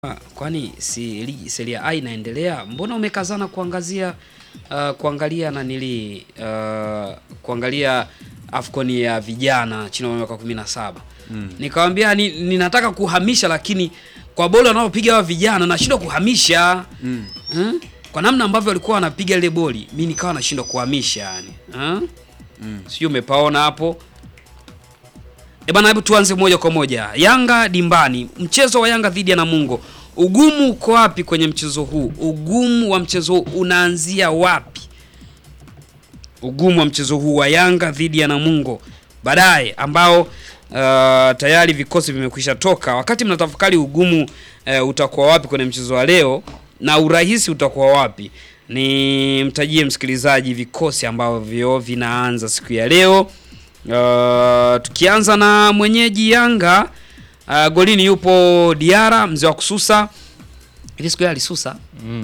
Kwani si ligi Serie A inaendelea? Mbona umekazana kuangazia uh, kuangalia na nili uh, kuangalia Afcon ya vijana chini ya miaka 17. Mm. Nikamwambia ni, ninataka kuhamisha lakini kwa boli wanaopiga wa vijana nashindwa kuhamisha. Mm. Hmm? Kwa namna ambavyo walikuwa wanapiga ile boli, mimi nikawa nashindwa kuhamisha yani. Hmm? Mm. Sijui umepaona hapo. E bana, hebu tuanze moja kwa moja. Yanga dimbani, mchezo wa Yanga dhidi ya Namungo. Ugumu uko wapi kwenye mchezo huu? Ugumu wa mchezo huu unaanzia wapi? Ugumu wa mchezo huu wa Yanga dhidi ya Namungo baadaye, ambao uh, tayari vikosi vimekwisha toka. Wakati mnatafakari ugumu uh, utakuwa wapi kwenye mchezo wa leo na urahisi utakuwa wapi, ni mtajie msikilizaji vikosi ambavyo vinaanza siku ya leo. Uh, tukianza na mwenyeji Yanga uh, golini yupo Diara mzee wa kususa. Hivi siku ya alisusa Mm.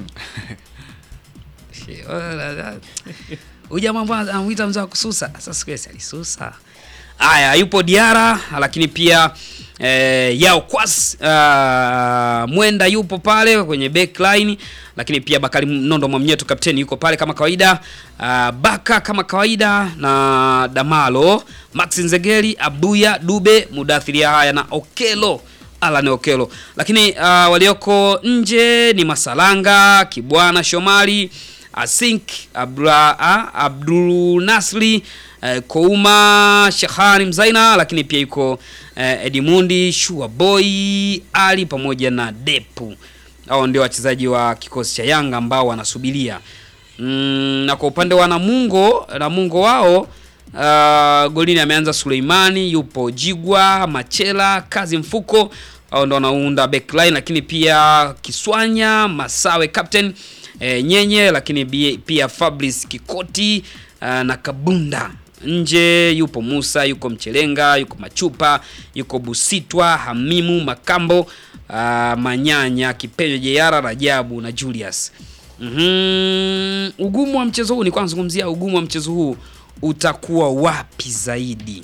huyu jamaa mbona anamuita mzee wa kususa? Sasa siku ya alisusa. Aya, yupo Diara lakini pia eh, Yao Kwas uh, Mwenda yupo pale kwenye backline, lakini pia Bakari Nondo Mwamnyeto kapteni yuko pale kama kawaida. Uh, Baka kama kawaida na Damalo, Max Nzegeli, Abuya, Dube, Mudathiri haya na Okelo Alan Okelo, lakini uh, walioko nje ni Masalanga, Kibwana, Shomari, Asink, Abdul, Abdul Nasri eh, Kouma, Shahani Mzaina, lakini pia yuko eh, Edimundi, Shua Boy, Ali pamoja na Depu. Hao ndio wachezaji wa kikosi cha Yanga ambao wanasubiria mm, na kwa upande wa Namungo, Namungo wao uh, golini ameanza Suleimani, yupo Jigwa, Machela, Kazi Mfuko au ndo wanaunda backline, lakini pia Kiswanya, Masawe captain e, Nyenye, lakini bie- pia Fabrice Kikoti uh, na Kabunda. Nje yupo Musa, yuko Mchelenga, yuko Machupa, yuko Busitwa, Hamimu, Makambo, uh, Manyanya, Kipenyo, Jeyara, Rajabu na Julius. Mhm. Ugumu wa mchezo huu ni kwanza zungumzia ugumu wa mchezo huu utakuwa wapi zaidi?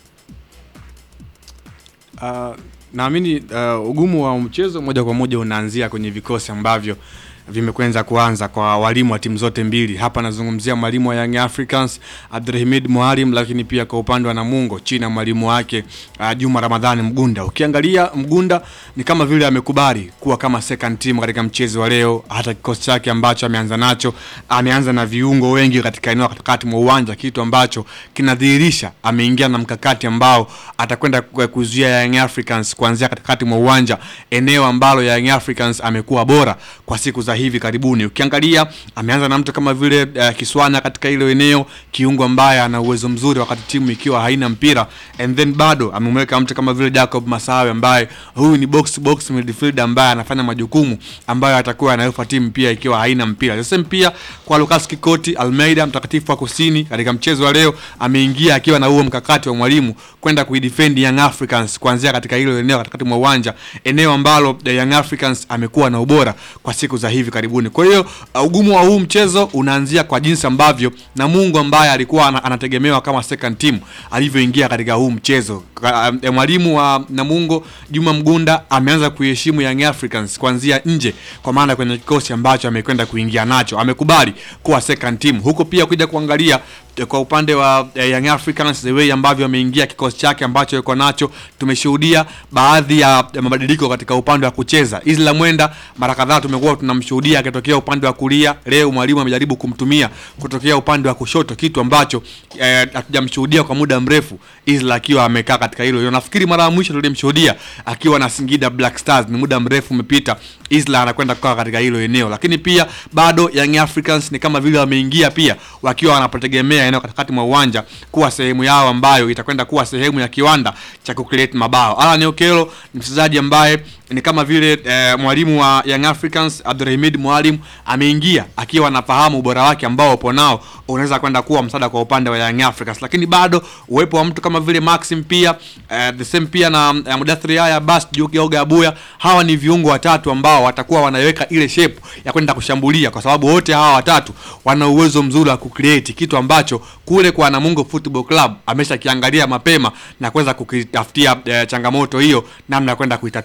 Uh, naamini uh, ugumu wa mchezo moja kwa moja unaanzia kwenye vikosi ambavyo vimekwenza kuanza kwa walimu wa timu zote mbili. Hapa nazungumzia mwalimu wa Young Africans Abdulhamid Muharim, lakini pia kwa upande wa Namungo chini ya mwalimu wake uh, Juma Ramadhani Mgunda. Ukiangalia Mgunda ni kama vile amekubali kuwa kama second team katika mchezo wa leo. Hata kikosi chake ambacho ameanza nacho, ameanza na viungo wengi katika eneo la katikati mwa uwanja, kitu ambacho kinadhihirisha ameingia na mkakati ambao atakwenda ku- kuzuia Young Africans kuanzia katikati mwa uwanja, eneo ambalo Young Africans amekuwa bora kwa siku za hivi karibuni. Ukiangalia ameanza na mtu kama vile uh, Kiswana katika ile eneo, kiungo ambaye ana uwezo mzuri wakati timu ikiwa haina mpira, and then bado amemweka mtu kama vile Jacob Masawe ambaye huyu ni box to box midfielder ambaye anafanya majukumu ambayo atakuwa anayofa timu pia ikiwa haina mpira. The same pia kwa Lucas Kikoti Almeida, mtakatifu wa kusini, katika mchezo wa leo ameingia akiwa na huo mkakati wa mwalimu kwenda kuidefend Young Africans kuanzia katika hilo eneo katikati mwa uwanja, eneo ambalo the Young Africans amekuwa na ubora kwa siku za hivi karibuni. Kwa hiyo uh, ugumu wa huu mchezo unaanzia kwa jinsi ambavyo Namungo ambaye alikuwa ana- anategemewa kama second team alivyoingia katika huu mchezo. Ka- um, Mwalimu wa Namungo Juma Mgunda ameanza kuiheshimu Young Africans kuanzia nje, kwa maana kwenye kikosi ambacho amekwenda kuingia nacho amekubali kuwa second team. Huko pia kuja kuangalia eh, kwa upande wa eh, Young Africans the way ambavyo ameingia kikosi chake ambacho yuko nacho, tumeshuhudia baadhi ya ya mabadiliko katika upande wa kucheza. Isla Mwenda mara kadhaa tumekuwa tunamshuhudia akitokea upande wa kulia, leo mwalimu amejaribu kumtumia kutokea upande wa kushoto, kitu ambacho eh, hatujamshuhudia kwa muda mrefu, Isla akiwa amekaa katika hilo hilo. Nafikiri mara ya mwisho tulimshuhudia akiwa na Singida Black Stars, ni muda mrefu umepita, Isla anakwenda kukaa katika hilo eneo, lakini pia bado Young Africans ni kama vile wameingia pia wakiwa wanapotegemea eneo katikati mwa uwanja kuwa sehemu yao ambayo itakwenda kuwa sehemu ya kiwanda cha kucreate mabao. Alan Okello ni mchezaji ambaye ni kama vile eh, mwalimu wa Young Africans Abdulhamid Mwalimu ameingia akiwa anafahamu ubora wake ambao upo nao unaweza kwenda kuwa msaada kwa upande wa Young Africans, lakini bado uwepo wa mtu kama vile Maxim pia eh, the same pia na eh, Mudathiri Yahya Bas Juki Oga Abuya, hawa ni viungo watatu ambao watakuwa wanaweka ile shape ya kwenda kushambulia, kwa sababu wote hawa watatu wana uwezo mzuri wa kucreate kitu ambacho kule kwa Namungo Football Club ameshakiangalia mapema na kuweza kukitafutia eh, changamoto hiyo namna ya kwenda kuitatua. Kwa hiyo ni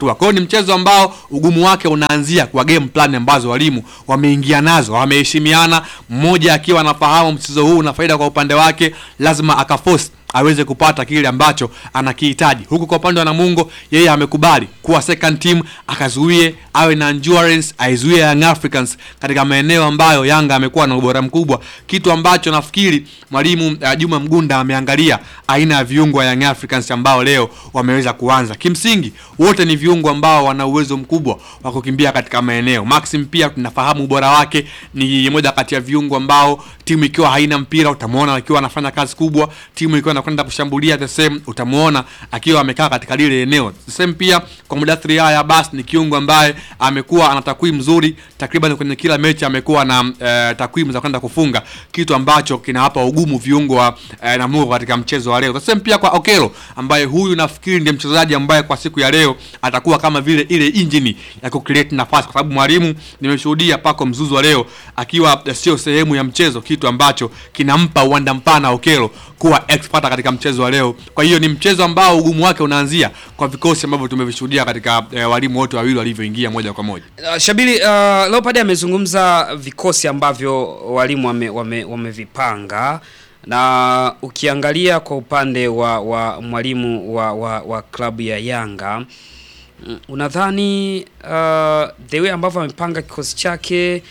mchezo ambao ugumu wake unaanzia kwa game plan ambazo walimu wameingia nazo, wameheshimiana, mmoja akiwa anafahamu mchezo huu una faida kwa upande wake, lazima akaforce aweze kupata kile ambacho anakihitaji. Huku kwa upande wa Namungo, yeye amekubali kuwa second team, akazuie awe na endurance, aizuie Young Africans katika maeneo ambayo Yanga amekuwa na ubora mkubwa, kitu ambacho nafikiri mwalimu uh, Juma Mgunda ameangalia aina ya viungo wa Young Africans ambao leo wameweza kuanza. Kimsingi wote ni viungo ambao wana uwezo mkubwa wa kukimbia katika maeneo. Maxim pia tunafahamu ubora wake, ni moja kati ya viungo ambao timu ikiwa haina mpira utamwona akiwa anafanya kazi kubwa, timu ikiwa anakwenda kushambulia the same utamwona akiwa amekaa katika lile eneo. The same pia kwa Mudathiri haya basi ni kiungo ambaye amekuwa ana takwimu nzuri, takriban kwenye kila mechi amekuwa na eh, takwimu za kwenda kufunga, kitu ambacho kinawapa ugumu viungo wa eh, Namungo katika mchezo wa leo. The same pia kwa Okelo ambaye huyu nafikiri ndiye mchezaji ambaye kwa siku ya leo atakuwa kama vile ile injini ya kucreate nafasi, kwa sababu mwalimu nimeshuhudia Pako Mzuzu wa leo akiwa eh, sio sehemu ya mchezo, kitu ambacho kinampa uwanda mpana Okelo kuwa expert katika mchezo wa leo. Kwa hiyo ni mchezo ambao ugumu wake unaanzia kwa vikosi ambavyo tumevishuhudia katika eh, walimu wote wawili walivyoingia moja kwa moja. Uh, Shabili uh, Leopard amezungumza vikosi ambavyo walimu wame, wame, wamevipanga na ukiangalia kwa upande wa, wa mwalimu wa, wa, wa klabu ya Yanga mm, unadhani uh, the way ambavyo amepanga kikosi chake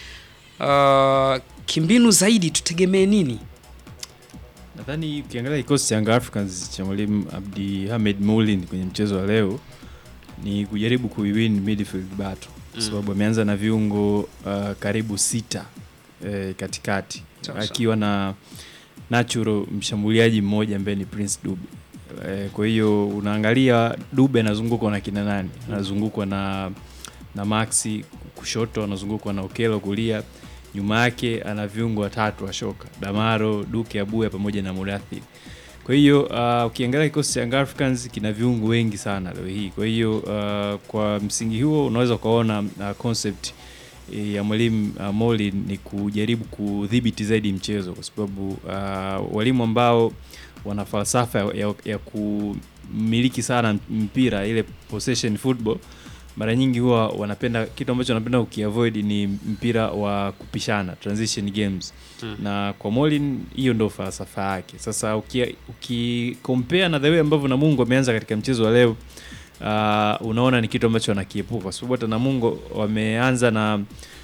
uh, kimbinu zaidi tutegemee nini? Nadhani ukiangalia kikosi cha Young Africans cha mwalimu Abdi Hamed Moulin kwenye mchezo wa leo ni kujaribu kuiwin midfield battle kwa sababu ameanza na viungo uh, karibu sita eh, katikati Sawa, akiwa na natural mshambuliaji mmoja ambaye ni Prince Dube. Eh, kwa hiyo unaangalia Dube anazungukwa na kina nani? Anazungukwa na na Maxi kushoto, anazungukwa na Okelo kulia, nyuma yake ana viungo watatu wa shoka Damaro, Duke Abuya pamoja na Mudathir. Kwa hiyo uh, ukiangalia kikosi cha Young Africans kina viungo wengi sana leo hii. Kwa hiyo uh, kwa msingi huo unaweza ukaona uh, concept eh, ya mwalimu uh, Molin ni kujaribu kudhibiti zaidi mchezo kwa sababu uh, walimu ambao wana falsafa ya, ya, ya kumiliki sana mpira ile possession football mara nyingi huwa wanapenda kitu ambacho wanapenda ukiavoid ni mpira wa kupishana transition games Mm. na kwa Molin hiyo ndo falsafa yake. Sasa uki, uki compare na the way ambavyo Namungo ameanza katika mchezo wa leo uh, unaona ni kitu ambacho wanakiepuka kwa sababu hata Namungo wameanza na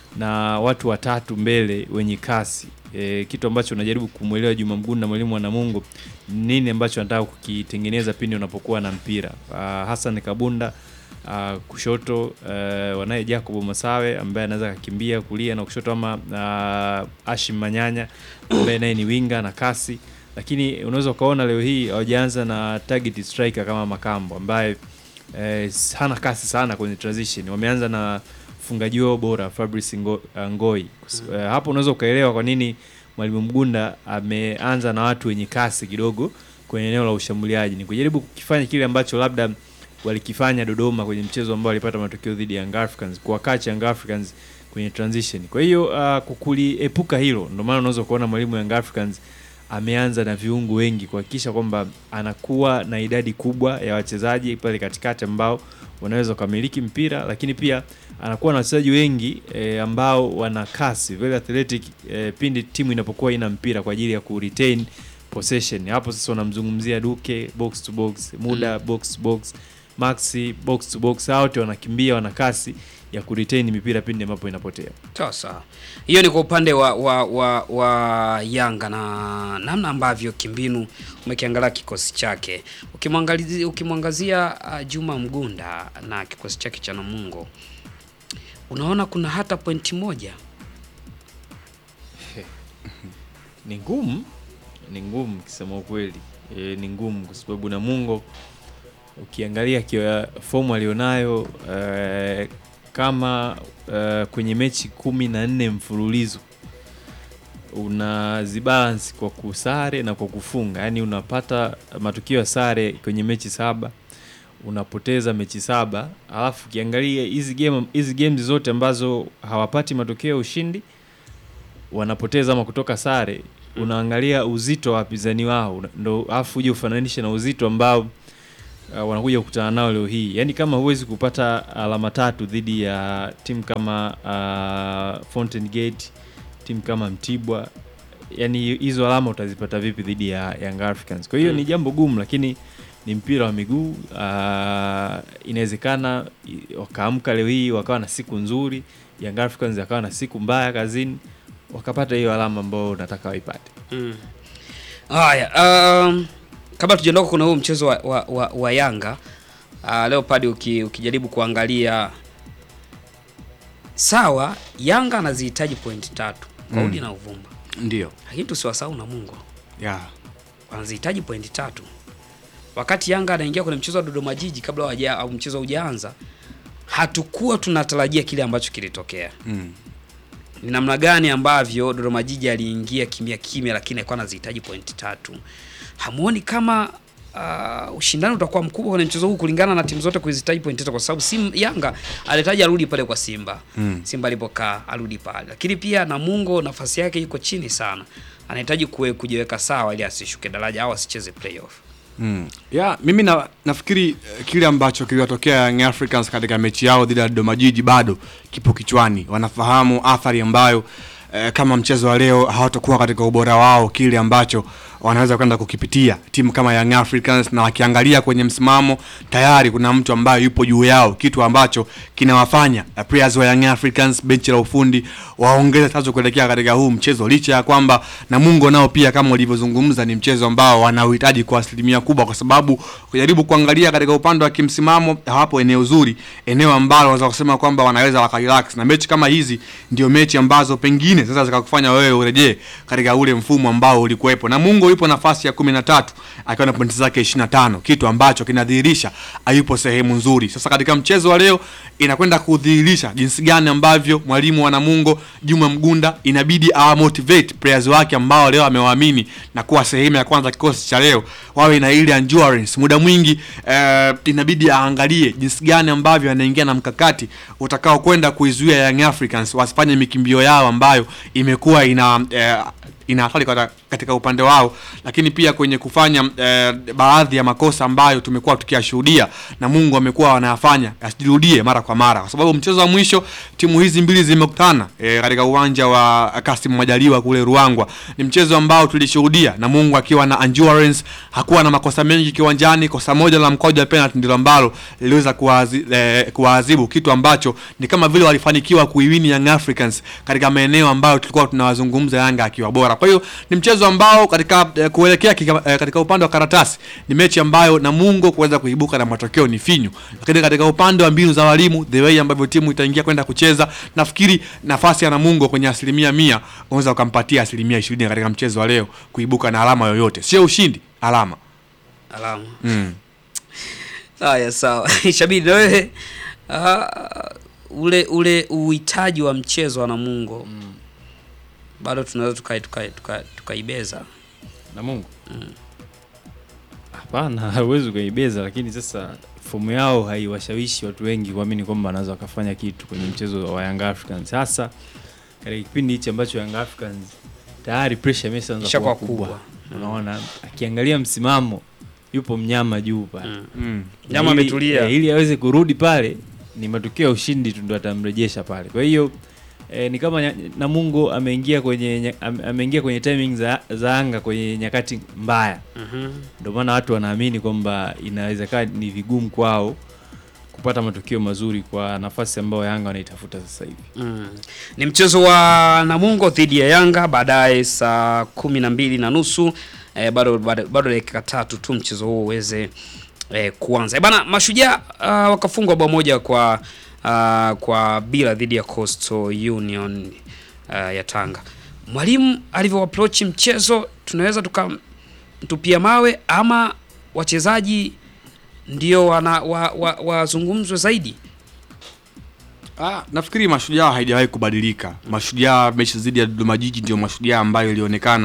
na watu watatu mbele wenye kasi e, kitu ambacho unajaribu kumwelewa Juma Mgunda na mwalimu wa Namungo nini ambacho anataka kukitengeneza pindi unapokuwa na mpira uh, Hassan Kabunda uh, kushoto uh, wanaye Jacob Masawe ambaye anaweza akakimbia kulia na kushoto ama uh, Ashim Manyanya ambaye naye ni winga na kasi, lakini unaweza ukaona leo hii hawajaanza na target striker kama Makambo ambaye eh, hana kasi sana kwenye transition. Wameanza na mfungaji wao bora Fabrice Ngo, uh, Ngoi. Uh, hapo unaweza ukaelewa kwa nini mwalimu Mgunda ameanza na watu wenye kasi kidogo kwenye eneo la ushambuliaji, ni kujaribu kukifanya kile ambacho labda walikifanya Dodoma kwenye mchezo ambao walipata matokeo dhidi ya Young Africans, kuwakacha Young Africans kwenye transition. Kwa hiyo uh, kukuliepuka hilo, ndio maana unaweza kuona mwalimu wa Young Africans ameanza na viungo wengi kuhakikisha kwamba anakuwa na idadi kubwa ya wachezaji pale katikati ambao wanaweza kumiliki mpira, lakini pia anakuwa na wachezaji wengi e, ambao wana kasi very athletic e, pindi timu inapokuwa ina mpira kwa ajili ya ku retain possession. Hapo sasa unamzungumzia Duke box to box, Muda box to box, Maxi box to box, hao wote wanakimbia, wana kasi ya ku retain mipira pindi ambapo inapotea. Sasa hiyo ni kwa upande wa, wa, wa, wa Yanga na namna ambavyo kimbinu umekiangalia kikosi chake. Ukimwangalizia ukimwangazia uh, Juma Mgunda na kikosi chake cha Namungo, unaona kuna hata pointi moja Ni ngumu, ni ngumu kusema ukweli. E, ni ngumu kwa sababu Namungo ukiangalia kwa fomu alionayo e, kama e, kwenye mechi kumi na nne mfululizo unazibalance kwa kusare na kwa kufunga, yaani unapata matukio ya sare kwenye mechi saba unapoteza mechi saba, alafu ukiangalia hizi game hizi games zote ambazo hawapati matokeo ya ushindi wanapoteza ama kutoka sare, unaangalia uzito wa wapinzani wao ndo, alafu uje ufananishe na uzito ambao uh, wanakuja kukutana nao leo hii. Yaani kama huwezi kupata alama tatu dhidi ya timu kama uh, Fountain Gate, timu kama Mtibwa, yani hizo alama utazipata vipi dhidi ya Young Africans? Kwa hiyo Mm. ni jambo gumu, lakini ni mpira wa miguu uh, inawezekana i- wakaamka leo hii wakawa na siku nzuri, Young Africans wakawa na siku mbaya kazini, wakapata hiyo alama ambayo unataka waipate. Mm. Haya, um, kabla tujaondoka kuna huu mchezo wa, wa, wa, wa Yanga uh, Leopard uki, ukijaribu kuangalia sawa, Yanga anazihitaji pointi tatu kwa Mm. udi na uvumba, Ndio. lakini tusiwasahau Namungo Yeah. wanazihitaji pointi tatu. Wakati Yanga anaingia kwenye mchezo wa Dodoma Jiji kabla waja, au mchezo hujaanza, hatukuwa tunatarajia kile ambacho kilitokea. Mm. Ni namna gani ambavyo Dodoma Jiji aliingia kimya kimya, lakini alikuwa anazihitaji pointi tatu. Hamuoni kama uh, ushindani utakuwa mkubwa kwenye mchezo huu kulingana na timu zote kuzihitaji pointi tatu, kwa sababu Sim, Yanga alihitaji arudi pale kwa Simba Mm. Simba alipokaa arudi pale, lakini pia Namungo nafasi yake iko chini sana, anahitaji kuwe- kujiweka sawa ili asishuke daraja au asicheze playoff. Mm. Yeah, mimi na, nafikiri eh, kile ambacho kiliwatokea Young Africans katika mechi yao dhidi ya Dodoma Jiji bado kipo kichwani. Wanafahamu athari ambayo eh, kama mchezo wa leo hawatakuwa katika ubora wao, kile ambacho wanaweza kwenda kukipitia timu kama Young Africans, na wakiangalia kwenye msimamo tayari kuna mtu ambaye yupo juu yao, kitu ambacho kinawafanya eh, players wa Young Africans, benchi la ufundi waongeze tazo kuelekea katika huu mchezo, licha ya kwamba Namungo nao pia kama ulivyozungumza ni mchezo ambao wanauhitaji kwa asilimia kubwa, kwa sababu kujaribu kuangalia katika upande wa kimsimamo hawapo eneo zuri, eneo ambalo wanaweza kusema kwamba wanaweza wakarelax, na mechi kama hizi ndio mechi ambazo pengine sasa zikakufanya wewe urejee katika ule mfumo ambao ulikuwepo. Namungo yupo nafasi ya kumi na tatu akiwa na pointi zake 25 kitu ambacho kinadhihirisha hayupo sehemu nzuri. Sasa katika mchezo wa leo inakwenda kudhihirisha jinsi gani ambavyo mwalimu wa Namungo Juma Mgunda inabidi awa motivate players wake ambao leo amewaamini na kuwa sehemu ya kwanza kikosi cha leo, wawe na ile endurance. Muda mwingi eh, inabidi aangalie jinsi gani ambavyo anaingia na mkakati utakao kwenda kuizuia Young Africans wasifanye mikimbio yao ambayo imekuwa ina eh, ina hatari kata- katika upande wao, lakini pia kwenye kufanya eh, baadhi ya makosa ambayo tumekuwa tukiyashuhudia na Mungu amekuwa wanayafanya asijirudie mara kwa mara, kwa sababu mchezo wa mwisho timu hizi mbili zimekutana eh, katika uwanja wa Kasim Majaliwa kule Ruangwa. Ni mchezo ambao tulishuhudia na Mungu akiwa na endurance, hakuwa na makosa mengi kiwanjani. Kosa moja la mkwaju wa penalty ndilo ambalo liliweza kuwazi- eh, kuwaadhibu, kitu ambacho ni kama vile walifanikiwa kuiwini Young Africans katika maeneo ambayo tulikuwa tunawazungumza Yanga akiwa bora. Kwa hiyo ni mchezo ambao katika eh, kuelekea kika, eh, katika upande wa karatasi ni mechi ambayo Namungo kuweza kuibuka na matokeo ni finyu, lakini katika upande wa mbinu za walimu, the way ambavyo timu itaingia kwenda kucheza, nafikiri nafasi ya Namungo kwenye asilimia mia unaweza ukampatia asilimia ishirini katika mchezo wa leo kuibuka na alama yoyote, sio ushindi, alama Alama. mm. Haya, sawa. Shabiri, na wewe ah, ule ule uhitaji wa mchezo wa Namungo bado tunaweza tukai- tukai- tukai- tukaibeza na Mungu hapana, hauwezi ukaibeza, lakini sasa fomu yao haiwashawishi watu wengi kuamini kwamba wanaweza wakafanya kitu kwenye mchezo wa Young Africans, hasa katika kipindi hichi ambacho Young Africans tayari pressure imeshaanza Ishakuwa kuwa kubwa. kubwa. Unaona, akiangalia msimamo yupo mnyama juu pale Mm. Mm. Na Nyama ili- ametulia. eh, ili aweze kurudi pale ni matokeo ya ushindi tu ndo atamrejesha pale. Kwa hiyo eh, ni kama nya- Namungo ameingia kwenye nya- ame- ameingia kwenye timing za, za Yanga kwenye nyakati mbaya, Mhm. ndio maana watu wanaamini kwamba inawezekana ni vigumu kwao kupata matokeo mazuri kwa nafasi ambayo Yanga wanaitafuta sasa hivi. Mm. Ni mchezo wa Namungo dhidi ya Yanga baadaye saa kumi na mbili na nusu eh, bado bado bado dakika tatu tu mchezo huo uweze eh, kuanza. Eh, bana Mashujaa uh, wakafungwa bao moja kwa uh, kwa bila dhidi ya Coastal Union uh, ya Tanga. Mwalimu alivyo approach mchezo tunaweza tukamtupia mawe ama wachezaji ndio wana wazungumzwe wa, wazungumzwe zaidi. Ah, nafikiri mashujaa haijawahi kubadilika. Mashujaa mechi dhidi ya Dodoma Jiji ndio mashujaa ambayo ilionekana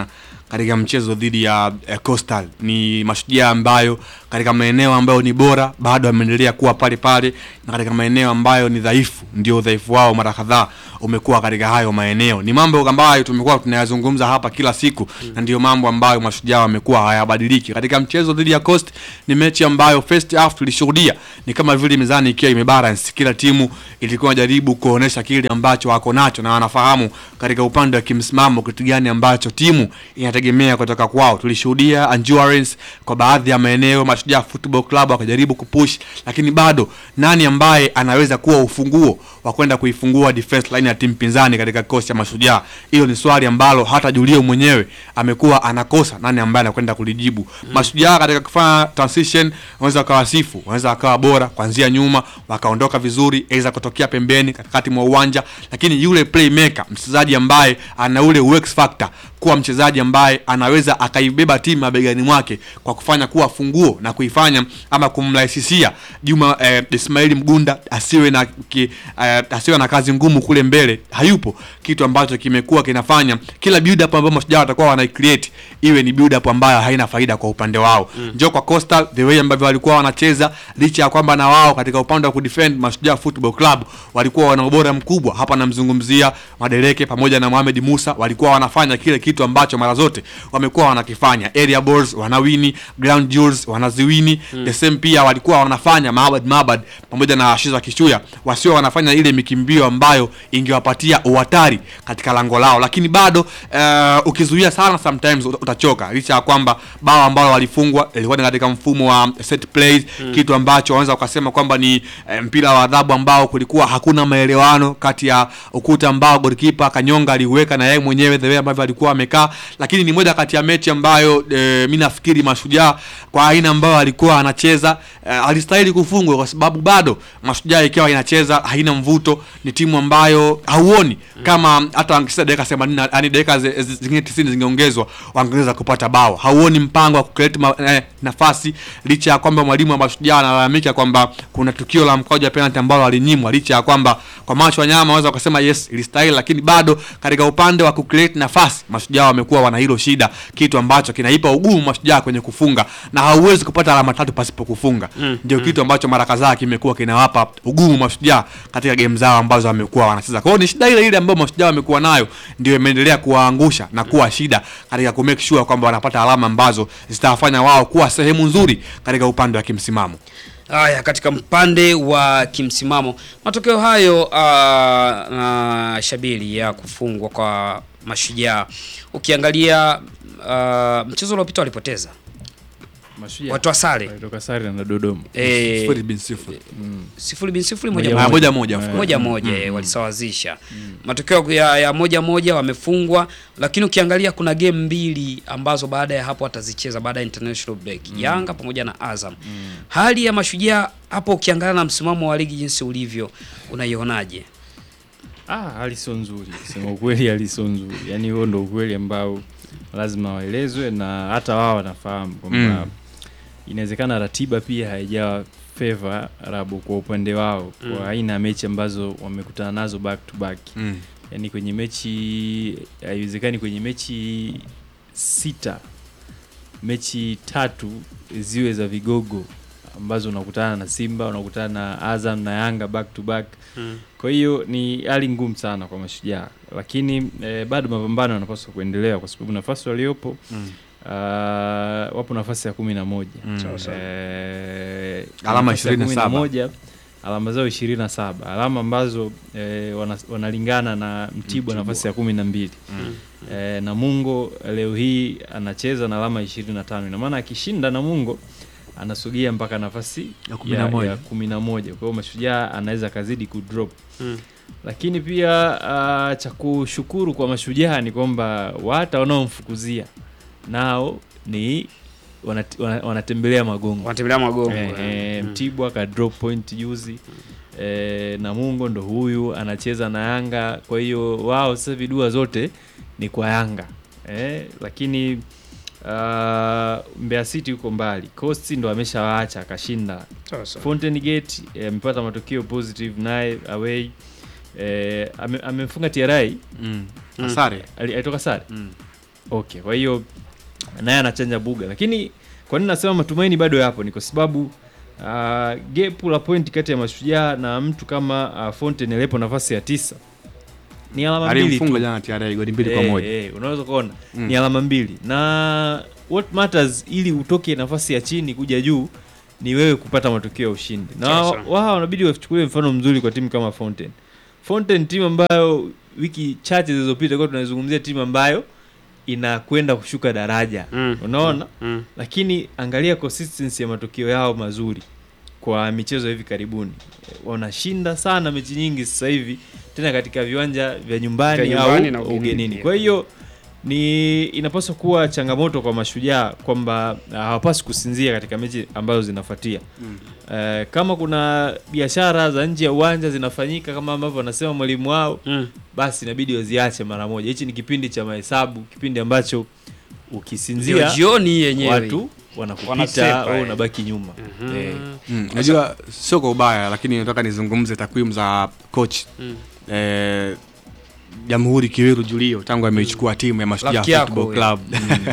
katika mchezo dhidi ya eh, Coastal. Ni mashujaa ambayo katika maeneo ambayo ni bora bado wameendelea kuwa pale pale, na katika maeneo ambayo ni dhaifu, ndio udhaifu wao mara kadhaa umekuwa katika hayo maeneo. Ni mambo ambayo tumekuwa tunayazungumza hapa kila siku na ndio mambo ambayo mashujaa wamekuwa hayabadiliki. Katika mchezo dhidi ya Coast ni mechi ambayo first half tulishuhudia ni kama vile mizani ikiwa imebalance, kila timu ilikuwa inajaribu kuonesha kile ambacho wako nacho na wanafahamu katika upande wa kimsimamo kitu gani ambacho timu inategemea kutoka kwao. Tulishuhudia endurance kwa baadhi ya maeneo, Mashujaa Football Club wakajaribu kupush, lakini bado nani ambaye anaweza kuwa ufunguo wa kwenda kuifungua defense line ya timu pinzani katika kikosi cha Mashujaa? Hilo ni swali ambalo hata Julio mwenyewe amekuwa anakosa nani ambaye anakwenda kulijibu. Mashujaa katika kufanya transition wanaweza wakawasifu, wanaweza wakawa bora kuanzia nyuma, wakaondoka vizuri, aidha kutokea pembeni katikati mwa uwanja, lakini yule playmaker, mchezaji ambaye ana ule X factor, kuwa mchezaji ambaye anaweza akaibeba timu mabegani mwake kwa kufanya kuwa funguo na kuifanya ama kumrahisishia Juma eh, Ismaili Mgunda asiwe na ki, eh, asiwe na kazi ngumu kule mbele, hayupo, kitu ambacho kimekuwa kinafanya kila build up ambayo Mashujaa watakuwa wana create iwe ni build up ambayo haina faida kwa upande wao. Mm. Njoo kwa Coastal the way ambavyo walikuwa wanacheza, licha ya kwamba na wao katika upande wa kudefend Mashujaa Football Club walikuwa wana ubora mkubwa. Hapa namzungumzia Madeleke pamoja na Mohamed Musa, walikuwa wanafanya kile kitu ambacho mara zote wamekuwa wanakifanya. Area balls wanawini, ground jewels wanaziwini. Mm. The same pia walikuwa wanafanya Mahabad Mahabad pamoja na Shiza Kishuya wasio wanafanya ile mikimbio ambayo ingewapatia uhatari katika lango lao, lakini bado uh, ukizuia sana sometimes uta- utachoka, licha ya kwamba bao ambalo walifungwa ilikuwa ni katika mfumo wa set plays mm. kitu ambacho wanaweza ukasema kwamba ni eh, mpira wa adhabu ambao kulikuwa hakuna maelewano kati ya ukuta ambao golikipa Kanyonga aliweka na yeye mwenyewe the way ambavyo alikuwa amekaa, lakini ni moja kati ya mechi ambayo eh, mimi nafikiri Mashujaa kwa aina ambayo alikuwa anacheza eh, alistahili kufungwa kwa sababu bado Mashujaa ikiwa inacheza haina mvuto, ni timu ambayo hauoni kama hata wangecheza dakika 80 yani dakika zi- zi- zingine 90 zingeongezwa wangeweza kupata bao. Hauoni mpango wa kucreate ma, eh, nafasi licha ya kwamba mwalimu wa Mashujaa analalamika kwamba kuna tukio la mkwaju wa penalty ambalo alinyimwa, licha ya kwamba kwa macho ya nyama wanaweza kusema yes ilistahili, lakini bado katika upande wa kucreate nafasi Mashujaa wamekuwa wana hilo shida, kitu ambacho kinaipa ugumu Mashujaa kwenye kufunga, na hauwezi kupata alama tatu pasipo kufunga. Ndio kitu ambacho mara kadhaa kimekuwa kinawapa ugumu Mashujaa katika game zao ambazo wamekuwa wanacheza. Kwa hiyo ni shida ile ile ambayo Mashujaa wamekuwa nayo ndio imeendelea kuwaangusha na kuwa shida katika ku make sure kwamba wanapata alama ambazo zitawafanya wao kuwa sehemu nzuri katika upande wa kimsimamo. Haya, katika mpande wa kimsimamo, matokeo hayo uh, na Shabili ya kufungwa kwa Mashujaa, ukiangalia uh, mchezo uliopita walipoteza Mashujaa watu wa sare walitoka sare na Dodoma. eh, Sifuri bin sifuri. sifuri bin sifuri moja Moja moja moja moja, of course. moja moja eh, walisawazisha matokeo ya, ya moja moja wamefungwa, lakini ukiangalia kuna game mbili ambazo baada ya hapo watazicheza baada ya international break Yanga pamoja na Azam. Hali ya Mashujaa hapo ukiangalia na msimamo wa ligi jinsi ulivyo unaionaje? Ah, hali sio nzuri. Sema ukweli hali sio nzuri. Yaani huo ndo ukweli ambao lazima waelezwe na hata wao wanafahamu kwamba Mm. inawezekana ratiba pia haijawa favor Rabu kwa upande wao kwa aina ya mechi ambazo wamekutana nazo back to back. Mm. Yaani kwenye mechi haiwezekani kwenye mechi sita mechi tatu ziwe za vigogo ambazo unakutana na Simba, unakutana na Azam na Yanga back to back. Kwa hiyo ni hali ngumu sana kwa Mashujaa, lakini eh, bado mapambano yanapaswa kuendelea kwa sababu nafasi waliopo Mm. uh, wapo nafasi ya kumi na moja Mm. Sawa sawa. eh, Alama nafasi ya 27. kumi na moja alama zao ishirini na saba alama ambazo eh, wana, wanalingana na Mtibwa nafasi ya kumi na mbili Mm. eh, Namungo leo hii anacheza na alama ishirini na tano ina maana akishinda Namungo anasogea mpaka nafasi Ya kumi na moja. ya kumi na moja kwa hiyo Mashujaa anaweza akazidi kudrop Mm. lakini pia uh, cha kushukuru kwa Mashujaa ni kwamba hata wanaomfukuzia nao ni wanat, wana- wanatembelea magongo Wanatembelea magongo. Eh, eh, Mm. Mtibwa ka drop point juzi eh, Namungo ndo huyu anacheza na Yanga, kwa hiyo wao sasa vidua zote ni kwa Yanga eh, lakini uh, Mbeya City yuko mbali, Coast ndo ameshawaacha akashinda. Sawa sawa. Fountain Gate eh, amepata matokeo positive naye away eh, ame- amemfunga TRI Mm. Mm. Asare. ali- alitoka sare Mm. Okay, kwa hiyo naye anachanja buga, lakini kwa nini nasema matumaini bado yapo? Ni kwa sababu uh, gepu la point kati ya Mashujaa na mtu kama uh, Fountain aliyepo nafasi ya tisa ni alama mbili tu. alimfunga jana TRA goli mbili kwa Eh, moja eh, unaweza kuona Mm. ni alama mbili, na what matters ili utoke nafasi ya chini kuja juu ni wewe kupata matokeo ya ushindi, na Sawa wa- sawa. wao wanabidi wachukulie mfano mzuri kwa timu kama Fountain. Fountain timu ambayo wiki chache zilizopita kwa tunaizungumzia timu ambayo inakwenda kushuka daraja Mm. unaona Mm. lakini angalia consistency ya matokeo yao mazuri kwa michezo ya hivi karibuni wanashinda sana mechi nyingi sasa hivi tena katika viwanja vya nyumbani, Vya nyumbani au na ugenini ugenini pia. kwa hiyo ni inapaswa kuwa changamoto kwa mashujaa kwamba ah, hawapaswi kusinzia katika mechi ambazo zinafuatia Eh, kama kuna biashara za nje ya uwanja zinafanyika kama ambavyo wanasema mwalimu wao Mm. basi inabidi waziache mara moja hichi ni kipindi cha mahesabu kipindi ambacho Ndio ukisinzia jioni hii yenyewe watu wanakupita Wanasepa, au eh. unabaki nyuma Mhm. Eh, Mm, najua sio kwa ubaya lakini nataka nizungumze takwimu za coach Mm. eh, Jamhuri Kiweru Julio tangu ameichukua timu ya Mashujaa Rafiki yako Football huyo. Club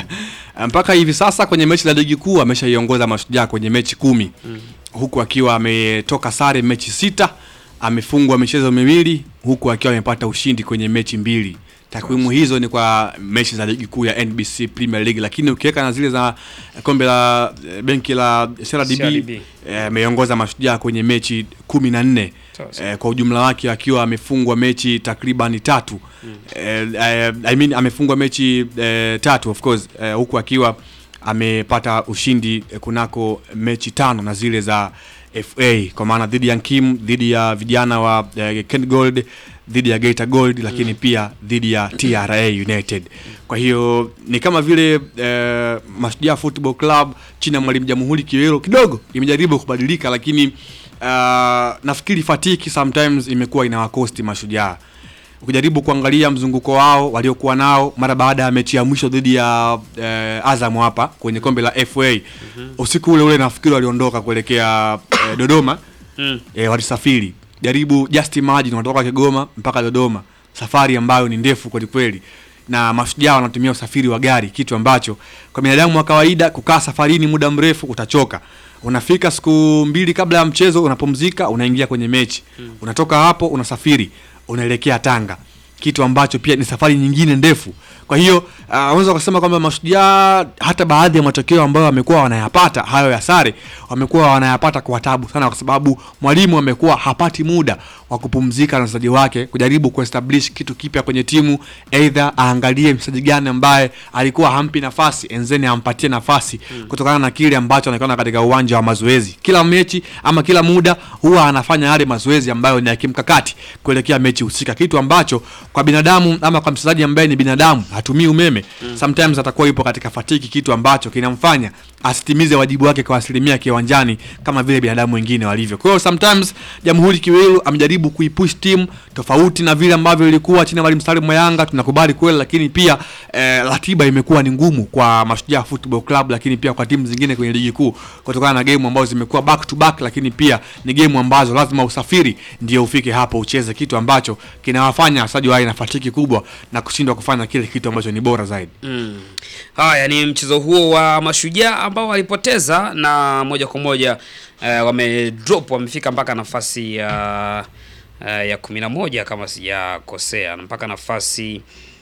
mpaka hivi sasa kwenye mechi za ligi kuu ameshaiongoza Mashujaa kwenye mechi kumi huku akiwa ametoka sare mechi sita, amefungwa michezo miwili huku akiwa amepata ushindi kwenye mechi mbili. Takwimu hizo ni kwa mechi za ligi kuu ya NBC Premier League, lakini ukiweka na zile za kombe la eh, benki la CRDB CRDB. eh, ameongoza Mashujaa kwenye mechi kumi na nne Sawa, sawa. eh, kwa ujumla wake akiwa amefungwa mechi takriban tatu eh, eh, I mean, amefungwa mechi eh, tatu of course eh, huku akiwa amepata ushindi eh, kunako mechi tano na zile za FA kwa maana dhidi ya Nkim, dhidi ya vijana wa eh, Ken Gold, dhidi ya Geita Gold, lakini pia dhidi ya TRA United. Kwa hiyo ni kama vile eh, Mashujaa Football Club chini ya mwalimu Jamhuri Kiwero kidogo imejaribu kubadilika, lakini uh, nafikiri fatiki sometimes imekuwa inawakosti Mashujaa ukijaribu kuangalia mzunguko wao waliokuwa nao mara baada ya mechi ya mwisho dhidi ya eh, Azam hapa kwenye kombe la FA usiku ule ule nafikiri waliondoka kuelekea eh, Dodoma Mm. eh, walisafiri jaribu just imagine wanatoka Kigoma mpaka Dodoma safari ambayo ni ndefu kweli kweli na mashujaa wanatumia usafiri wa gari kitu ambacho kwa binadamu wa kawaida kukaa safarini muda mrefu utachoka unafika siku mbili kabla ya mchezo unapumzika unaingia kwenye mechi unatoka hapo unasafiri unaelekea Tanga kitu ambacho pia ni safari nyingine ndefu kwa hiyo uh, unaweza kusema kwamba mashujaa hata baadhi ya matokeo ambayo wamekuwa wanayapata hayo ya sare wamekuwa wanayapata kwa tabu sana kwa sababu mwalimu amekuwa hapati muda wa kupumzika na wachezaji wake kujaribu kuestablish kitu kipya kwenye timu either aangalie mchezaji gani ambaye alikuwa hampi nafasi enzeni ampatie nafasi kutokana na kile ambacho anakiona katika uwanja wa mazoezi kila mechi ama kila muda huwa anafanya yale mazoezi ambayo ni ya kimkakati kuelekea mechi husika kitu ambacho kwa binadamu ama kwa mchezaji ambaye ni binadamu hatumii umeme sometimes atakuwa yupo katika fatiki kitu ambacho kinamfanya asitimize wajibu wake kwa asilimia kiwanjani kama vile binadamu wengine walivyo kwa hiyo sometimes jamhuri kiwelu amejaribu kuipush timu tofauti na vile ambavyo ilikuwa chini ya mwalimu Salim Mayanga tunakubali kweli lakini pia eh, ratiba imekuwa ni ngumu kwa mashujaa football club lakini pia kwa timu zingine kwenye ligi kuu kutokana na game ambazo zimekuwa back to back lakini pia ni game ambazo lazima usafiri ndio ufike hapo ucheze kitu ambacho kinawafanya wachezaji wawe na fatiki kubwa na kushindwa kufanya kile kitu ambacho ni bora zaidi Mm. Haya ni mchezo huo wa mashujaa ambao walipoteza na moja kwa moja eh, wame drop wamefika mpaka nafasi ya eh, ya kumi na moja kama sijakosea mpaka nafasi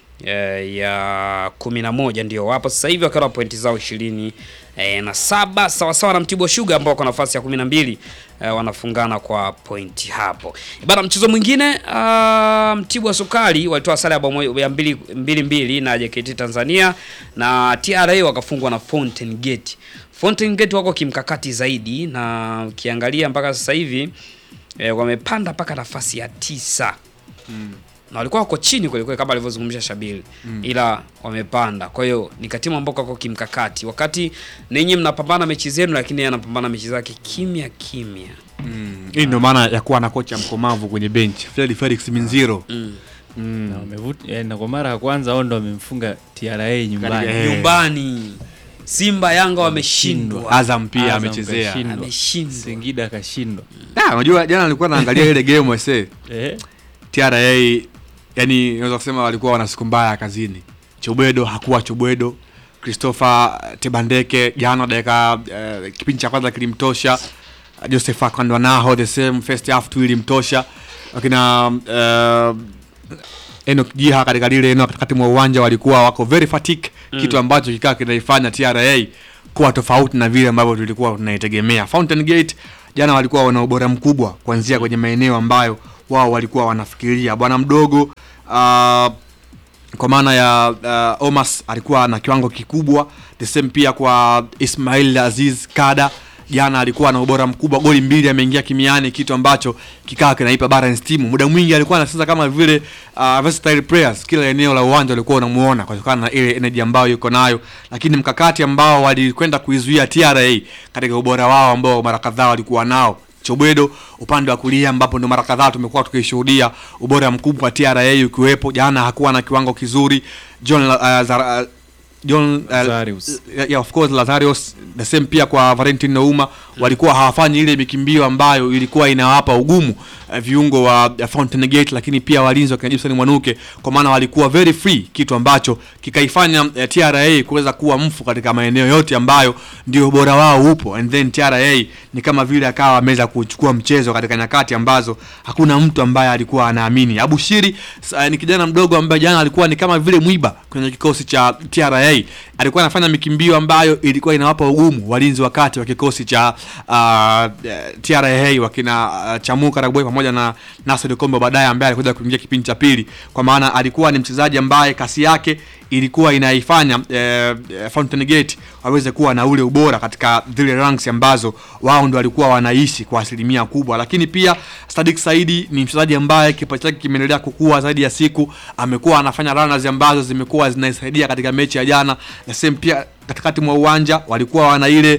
eh, ya kumi na moja ndio wapo sasa hivi wakiwa na pointi zao ishirini eh, na saba sawasawa na Mtibwa Sugar ambao wako nafasi ya kumi na mbili eh, wanafungana kwa pointi hapo bana. Mchezo mwingine uh, Mtibwa Sukari walitoa sare ya bao moja- ya mbili, mbili mbili na JKT Tanzania na TRA wakafungwa na Fountain Gate. Fountain Gate wako kimkakati zaidi na ukiangalia mpaka sasa hivi eh, wamepanda mpaka nafasi ya tisa na walikuwa wako chini kweli kweli kama alivyozungumzia Shabili ila wamepanda. Kwa hiyo ni katimu ambao wako kimkakati, wakati ninyi mnapambana mechi zenu, lakini yeye anapambana mechi zake kimya kimya. hii ndio maana ya kuwa na kocha mkomavu kwenye bench Fred Felix Minziro na wamevuta eh, na kwa mara ya kwanza wao ndo wamemfunga TRA nyumbani Katika- eh. Nyumbani Simba Yanga wameshindwa, Azam pia Azam amechezea kashindwa. ameshindwa. Singida akashindwa Ah, unajua jana nilikuwa naangalia ile game wase eh? TRA yani naweza kusema walikuwa wana siku mbaya kazini Chobwedo hakuwa Chobwedo. Christopher Tebandeke jana dakika eh, kipindi cha kwanza kilimtosha. Joseph Akandwanaho the same first half tu ilimtosha. Lakini uh, Enoch Jiha katika lile eneo katikati mwa uwanja walikuwa wako very fatigue Mm. kitu ambacho kikaa kinaifanya TRA kuwa tofauti na vile ambavyo tulikuwa tunaitegemea. Fountain Gate jana walikuwa wana ubora mkubwa kuanzia kwenye maeneo ambayo wao walikuwa wanafikiria. Bwana mdogo uh, kwa maana ya uh, Omas alikuwa na kiwango kikubwa, the same pia kwa Ismail Aziz Kada jana alikuwa na ubora mkubwa, goli mbili ameingia kimiani, kitu ambacho kikaa kinaipa balance timu. Muda mwingi alikuwa anacheza kama vile uh, versatile players, kila eneo la uwanja ulikuwa unamuona kutokana na ile energy ambayo yuko nayo, lakini mkakati ambao walikwenda kuizuia TRA katika ubora wao ambao mara kadhaa walikuwa nao Chobwedo upande wa kulia ambapo ndo mara kadhaa tumekuwa tukishuhudia ubora mkubwa wa TRA ukiwepo. Jana hakuwa na kiwango kizuri. John uh, Zara, uh, John uh, Lazarus. yeah, yeah, of course Lazarius the same pia kwa Valentin Nouma walikuwa hawafanyi ile mikimbio ambayo ilikuwa inawapa ugumu uh, viungo wa uh, Fountain Gate, lakini pia walinzi wa kina Gibson Mwanuke, kwa maana walikuwa very free, kitu ambacho kikaifanya uh, TRA kuweza kuwa mfu katika maeneo yote ambayo ndio ubora wao upo, and then TRA ni kama vile akawa ameweza kuchukua mchezo katika nyakati ambazo hakuna mtu ambaye alikuwa anaamini. Abushiri uh, ni kijana mdogo ambaye jana alikuwa ni kama vile mwiba kwenye kikosi cha TRA, alikuwa anafanya mikimbio ambayo ilikuwa inawapa ugumu walinzi wakati wa kikosi cha uh, TRA wakina uh, Chamuka Raboy pamoja na Nasser Kombo baadaye ambaye alikuja kuingia kipindi cha pili, kwa maana alikuwa ni mchezaji ambaye kasi yake ilikuwa inaifanya eh, eh, Fountain Gate waweze kuwa na ule ubora katika zile ranks ambazo wao ndo walikuwa wanaishi kwa asilimia kubwa, lakini pia Sadik Saidi ni mchezaji ambaye kipaji chake kimeendelea kukua zaidi ya siku, amekuwa anafanya runners ambazo zimekuwa zinaisaidia katika mechi ya jana, na same pia katikati mwa uwanja walikuwa wana ile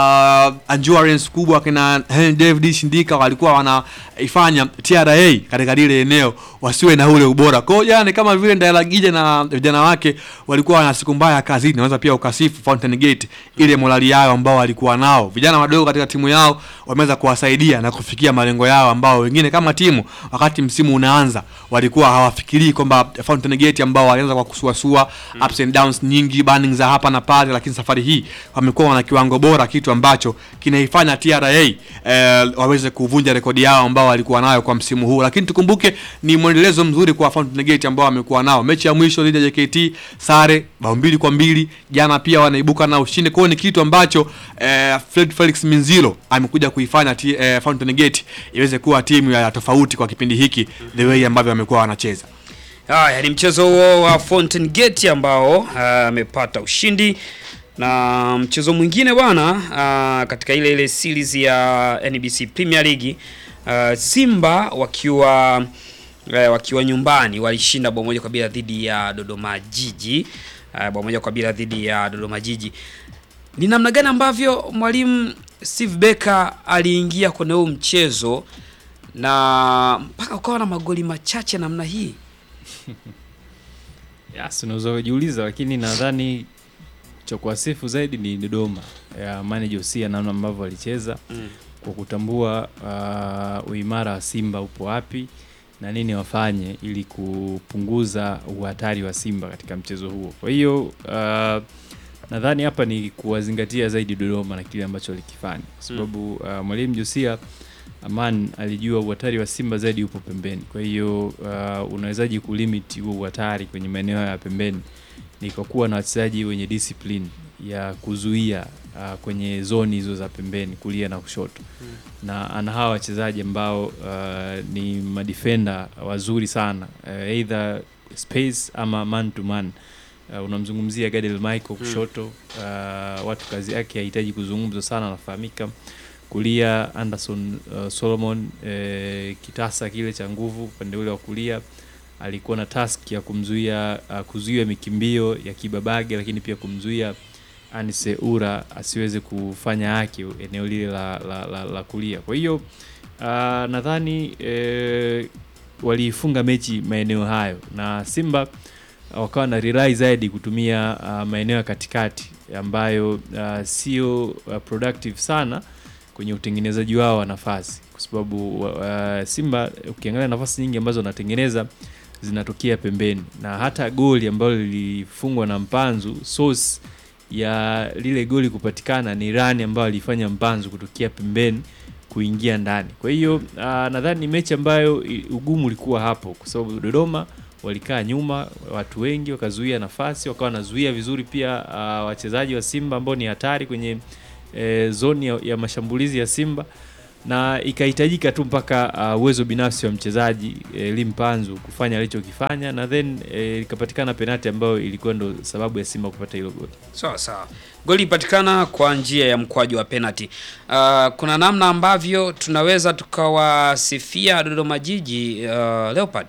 uh, endurance kubwa, kina Henry David Shindika walikuwa wanaifanya TRA katika lile eneo wasiwe na ule ubora. Kwa hiyo jana ni kama vile Ndayalagija na vijana wake walikuwa wana siku mbaya kazini, naweza pia ukasifu Fountain Gate ile morali yao ambao walikuwa nao. Vijana wadogo katika timu yao wameweza kuwasaidia na kufikia malengo yao, ambao wengine kama timu wakati msimu unaanza walikuwa hawafikirii kwamba Fountain Gate ambao walianza kwa kusuasua ups and downs nyingi, burnings za hapa na pale, lakini safari hii wamekuwa wana kiwango bora, kitu ambacho kinaifanya TRA eh, waweze kuvunja rekodi yao ambao walikuwa nayo kwa msimu huu. Lakini tukumbuke ni mwendelezo mzuri kwa Fountain Gate ambao wamekuwa nao. Mechi ya mwisho dhidi ya JKT sare bao mbili kwa mbili, jana pia wanaibuka na ushindi. Kwa hiyo ni kitu ambacho eh, Fred Felix Minzilo amekuja kuifanya ti, eh, Fountain Gate iweze kuwa timu ya tofauti kwa kipindi hiki the way ambavyo wamekuwa wanacheza. Haya ni mchezo huo wa Fountain Gate ambao ah, amepata ushindi na mchezo mwingine bwana, ah, katika ile ile series ya NBC Premier League ah, Simba wakiwa eh, wakiwa nyumbani walishinda bao moja kwa bila dhidi ya Dodoma Jiji ah, bao moja kwa bila dhidi ya Dodoma Jiji. Ni namna gani ambavyo mwalimu Steve Becker aliingia kwenye huu mchezo na mpaka ukawa na magoli machache namna hii? Yes, unaweza kujiuliza, lakini nadhani cha kuwasifu zaidi ni Dodoma ya manager Josia, namna ambavyo walicheza Mm. kwa kutambua uh, uimara wa Simba upo wapi na nini wafanye ili kupunguza uhatari wa Simba katika mchezo huo. Kwa hiyo uh, nadhani hapa ni kuwazingatia zaidi Dodoma na kile ambacho walikifanya, kwa sababu uh, mwalimu Josia Aman alijua uhatari wa Simba zaidi upo pembeni. Kwa hiyo uh, unawezaji kulimit huo uhatari kwenye maeneo ya pembeni ni kwa kuwa na wachezaji wenye discipline ya kuzuia uh, kwenye zoni hizo za pembeni kulia na kushoto na ana hawa wachezaji ambao uh, ni madefender wazuri sana uh, either space ama man to man uh, unamzungumzia Gadel Michael kushoto uh, watu kazi yake hahitaji kuzungumza sana anafahamika kulia Anderson uh, Solomon eh, kitasa kile cha nguvu upande ule wa kulia alikuwa na task ya kumzuia uh, kuzuia mikimbio ya Kibabage, lakini pia kumzuia Anise Ura asiweze kufanya haki eneo lile la, la, la, la kulia. Kwa hiyo uh, nadhani eh, waliifunga mechi maeneo hayo na Simba wakawa na rely zaidi kutumia uh, maeneo ya katikati ambayo uh, sio uh, productive sana kwenye utengenezaji wao wa nafasi, kwa sababu uh, Simba ukiangalia nafasi nyingi ambazo wanatengeneza zinatokea pembeni, na hata goli ambalo lilifungwa na Mpanzu, source ya lile goli kupatikana ni rani ambayo alifanya Mpanzu kutokea pembeni kuingia ndani. Kwa hiyo ah, nadhani ni mechi ambayo i- ugumu ulikuwa hapo, kwa sababu Dodoma walikaa nyuma, watu wengi wakazuia nafasi, wakawa wanazuia vizuri pia ah, wachezaji wa Simba ambao ni hatari kwenye eh, zoni ya, ya mashambulizi ya Simba na ikahitajika tu mpaka ah, uwezo binafsi wa mchezaji eh, Limpanzu kufanya alichokifanya na then eh, ikapatikana penati ambayo ilikuwa ndo sababu ya Simba kupata hilo goli. Sawa sawa, goli ipatikana kwa njia ya mkwaju wa penalty. Uh, kuna namna ambavyo tunaweza tukawasifia Dodoma Jiji uh, Leopard.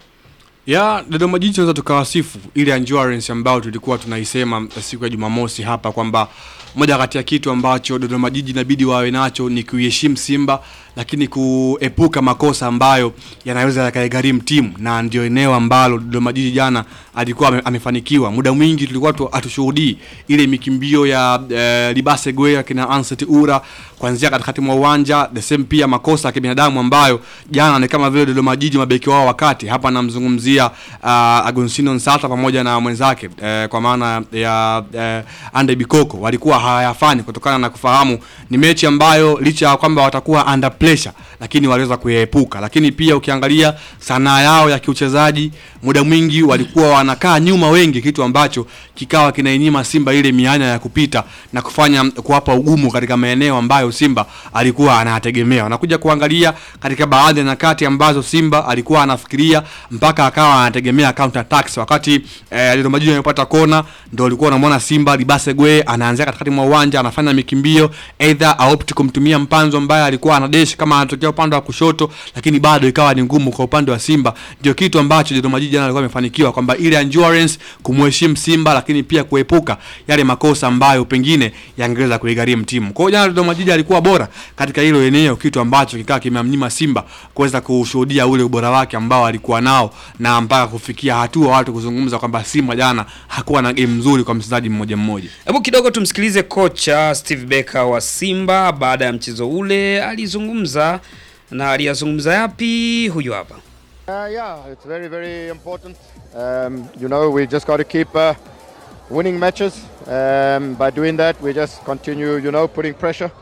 ya Dodoma Jiji tunaweza tukawasifu ile endurance ambayo tulikuwa tunaisema siku ya Jumamosi hapa kwamba moja kati ya kitu ambacho Dodoma Jiji inabidi wawe nacho ni kuiheshimu Simba, lakini kuepuka makosa ambayo yanaweza yakaigharimu timu, na ndio eneo ambalo Dodoma Jiji jana alikuwa ame, amefanikiwa. Muda mwingi tulikuwa tu, hatushuhudii ile mikimbio ya eh, Libase Gwe kina Anset Ura kuanzia katikati mwa uwanja, the same pia makosa ya kibinadamu ambayo jana ni kama vile Dodoma Jiji mabeki wao wakati hapa namzungumzia uh, Agostino Nsata pamoja na mwenzake eh, kwa maana ya eh, Ande Bikoko walikuwa hawayafanyi kutokana na kufahamu ni mechi ambayo licha ya kwamba watakuwa under pressure, lakini waliweza kuyaepuka. Lakini pia ukiangalia sanaa yao ya kiuchezaji, muda mwingi walikuwa wanakaa nyuma wengi, kitu ambacho kikawa kinainyima Simba ile mianya ya kupita na kufanya kuwapa ugumu katika maeneo ambayo Simba alikuwa anayategemea. Unakuja kuangalia katika baadhi ya nyakati ambazo Simba alikuwa anafikiria mpaka akawa anategemea counter attacks, wakati eh, Dodoma Jiji amepata kona, ndio ulikuwa unamwona Simba Libase Gwe anaanzia katikati mwa uwanja anafanya mikimbio, either aopti kumtumia Mpanzo ambaye alikuwa anadesh kama anatokea upande wa kushoto, lakini bado ikawa ni ngumu kwa upande wa Simba. Ndio kitu ambacho Dodoma Jiji jana alikuwa amefanikiwa kwamba ile endurance, kumheshimu Simba, lakini pia kuepuka yale makosa ambayo pengine yangeweza kuigharimu timu. Kwa hiyo jana Dodoma Jiji alikuwa bora katika hilo eneo, kitu ambacho kikawa kimemnyima Simba kuweza kushuhudia ule ubora wake ambao alikuwa nao na mpaka kufikia hatua watu kuzungumza kwamba Simba jana hakuwa na game nzuri kwa mchezaji mmoja mmoja. Hebu kidogo tumsikilize kocha Steve Becker wa Simba baada ya mchezo ule, alizungumza na aliyazungumza yapi? Huyu hapa. Uh, yeah, it's very, very important. Um, you know, we just got to keep uh, winning matches. Um, by doing that, we just continue, you know, putting pressure.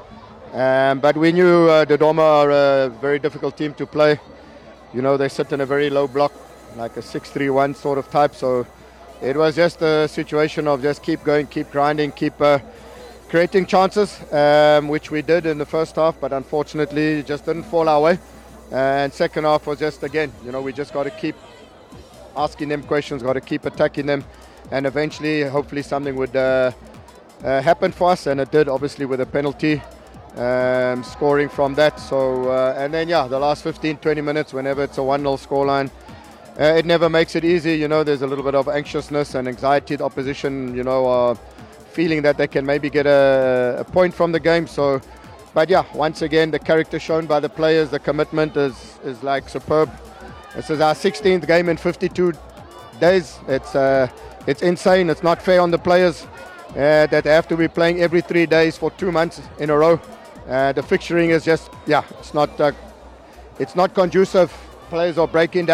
Um, but we knew uh, Dodoma are a very difficult team to play. You know, they sit in a very low block, like a 6-3-1 sort of type. So it was just a situation of just keep going, keep grinding, keep uh, creating chances, um, which we did in the first half. But unfortunately, it just didn't fall our way. And second half was just again, you know, we just got to keep asking them questions, got to keep attacking them, and eventually, hopefully, something would uh, uh, happen for us. And it did, obviously, with a penalty, um, scoring from that. So, uh, and then yeah, the last 15, 20 minutes, whenever it's a 1-0 scoreline. Uh, it never makes it easy, you know. There's a little bit of anxiousness and anxiety. The opposition, you know, are feeling that they can maybe get a, a point from the game. So, but yeah, once again, the character shown by the players, the commitment is is like superb. This is our 16th game in 52 days. It's uh, it's insane. It's not fair on the players uh, that they have to be playing every three days for two months in a row. Uh, the fixturing is just yeah, it's not uh, it's not conducive. Players are breaking down.